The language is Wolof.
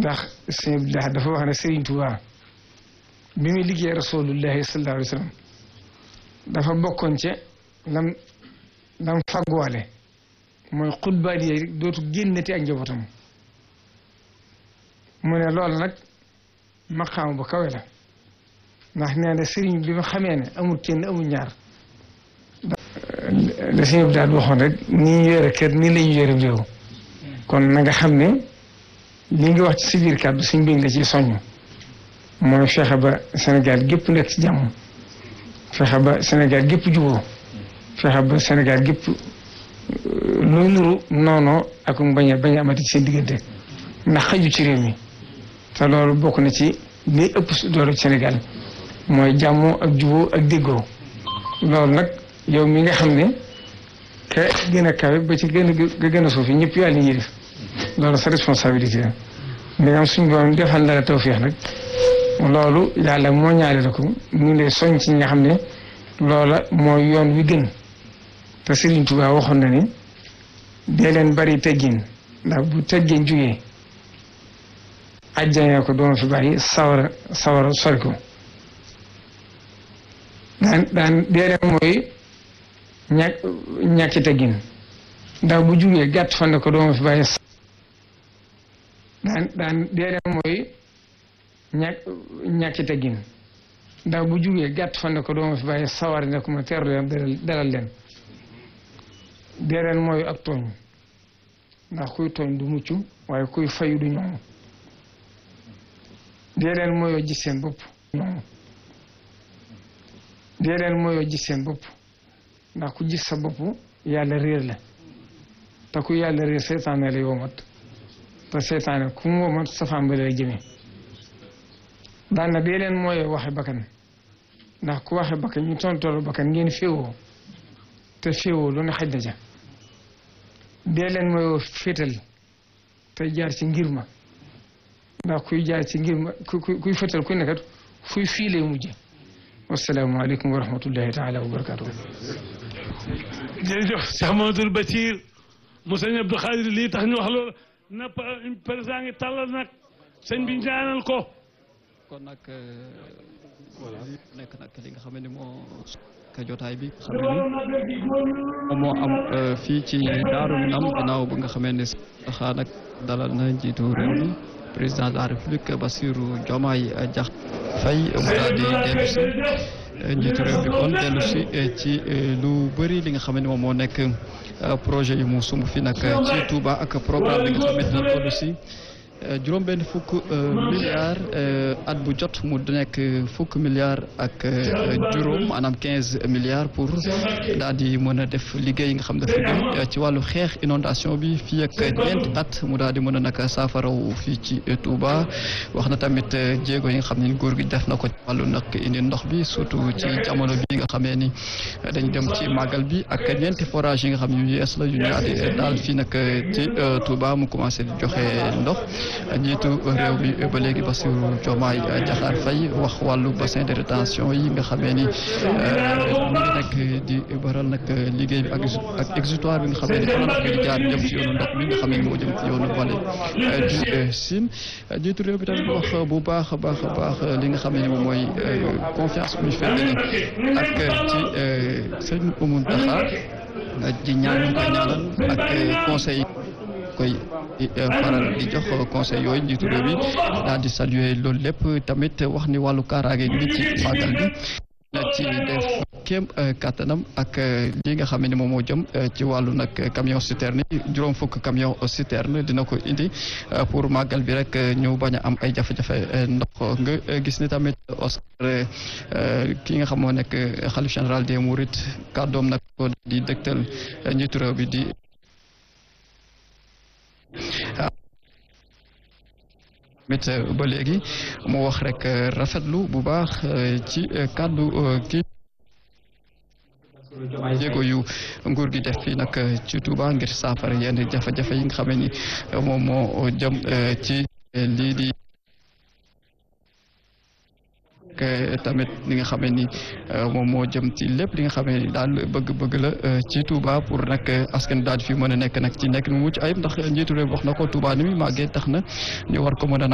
ndax sëñ Abdullah dafa wax ne Sëriñ Tuubaa bi muy liggéey rasulullahi sallallahu alayhi wa sallam dafa bokkoon ci lam lam fagguwaale mooy xutbaali yi dootu génnati ak njabootam mu ne loolu nag maqaam bu kawe la ndax nee na sëriñ bi ma xamee ne amul kenn amul ñaar la sëñ bi daal waxoon rek ni ñu yore kër nii la ñu yore réew kon na nga xam ne li nga wax ci si biir kàddu suñ bëgg la ci soññ mooy fexe ba Sénégal gépp nekk ci jàmm fexe ba Sénégal gépp juboo fexe ba Sénégal gépp lu nuru noonoo ak bañ a bañ a amati ci seen diggante ndax xaju ci réew mi te loolu bokk na ci li ëpp doole ci Sénégal mooy jàmmoo ak juboo ak déggoo loolu nag yow mi nga xam ne ka gën a kawe ba ci gën a ga gën a suufi ñëpp yàlla ñuy def loolu sa responsabilité la ndegam suñ borom defal la la tawféex nag loolu yàlla moo ñaale la ko mu ngi lay soñ ci ñi nga xam ne loola mooy yoon wi gën te Serigne Touba waxoon na ni dee leen bari teggin ndax bu teggin jugee ajjane ko doon fi bàyyi sawara sawara sori ko daan daan dee leen mooy ñàkk ñàkki teggin ndax bu jugee gàtt fan ne ko doon fi bàyyi daan daan dee leen mooy ñàkk ñàkki teggin ndax bu jugee gàtt fan ne ko doon fi bàyyi sawar ne ko ma teeru leen dalal leen dee leen mooy ak tooñ ndax kuy tooñ du mucc waaye kuy fayu du ñoom dee leen mooyoo gis seen bopp ñoom dee leen mooyoo gis seen bopp ndax ku gis sa bopp yàlla réer la te ku yàlla réer seytaane la yomat te seytaane ku mu womat safaan ba lay jëmee daan na dee leen mooyoo waxe bakkan ndax ku waxe bakkan ñu tontoolu bakkan ngeen féewoo te féewoo lu ne xaj na ja dee leen mooyoo féetal te jaar ci ngir ma ndax kuy jaar ci ngir ma ku kuy féetal ku nekkat fuy fii lay mujje wasalaamaaleykum wa rahmatullahi taala wa barakatuh jërëjëf Cheikh Mamadou Bachir mu sëñ Abdou Khadir lii tax ñu wax loolu na président ngi tàllal nag sëñ bi ñaanal ko kon nag voilà nekk nag li nga xam ne moo ka jotaay bi xam ne moom moo am fii ci Daaru Minam ginnaaw ba nga xamee ne saxaa nag dalal na njiitu réew mi président de la république Bassirou Diomaye Diakhar Faye mu daal di dellu si njiitu réew mi kon dellu si ci lu bëri li nga xam ne moom moo nekk projet yu mu sumb fi nag ci Touba ak programme bi nga xamante ne toll si juróom benn fukk milliards at bu jot mu nekk fukk milliards ak juróom maanaam quinze milliards pour daal di mën a def liggéey yi nga xam dafa jëm ci wàllu xeex inondation bi fii ak ñeenti at mu daal di mën a nag saafaraw fii ci Touba wax na tamit jéego yi nga xam ne góor gi def na ko ci wàllu nag indi ndox bi surtout ci jamono bi nga xamee ni dañ dem ci màggal bi ak ñeenti forage yi nga xam ne yu yees la yu ñu daal di daal fii nag ci Touba mu commencé di joxe ndox njiitu réew mi ba léegi Bassirou Diomaye Diakhar Faye wax wàllu bassin de rétention yi nga xamee ni mu ngi nekk di baral nag liggéey bi ak ak exutoire bi nga xamee ni fan di jaar jëm ci yoonu ndox mi nga xamee ni moo jëm ci yoonu vallée du Sine njiitu réew bi tamit wax bu baax a baax a baax li nga xamee ni moom mooy confiance bu ñu fekk ak ci sëñ Oumou Daxar di ñaan ñu koy ñaanal ak conseil koy faral di jox conseil yooyu njiitu réew mi daal di saluer loolu lépp tamit wax ni wàllu kaaraange gi ci màggal bi na ci def kéem kattanam ak li nga xam ne moom moo jëm ci wàllu nag camion citerne yi juróom fukk camion citerne dina ko indi pour màggal bi rek ñu bañ a am ay jafe-jafe ndox nga gis ni tamit Oscar ki nga xam moo nekk xalif général des Mourides kàddoom nag ko di dëgtal njiitu réew bi di mit ba léegi mu wax rek rafetlu bu baax ci kàddu kii jéego yu nguur gi def fii nag ci Touba ngir saafara yenn jafe-jafe yi nga xamee ni moom moo jëm ci lii di tamit li nga xamee ni moom moo jëm ci lépp li nga xamee ni daal bëgg-bëgg la ci Touba pour nag askan daal di fi mën a nekk nag ci nekk mu mucc ayib ndax njiitu réew wax na ko Touba ni muy màggee tax na ñu war ko mën a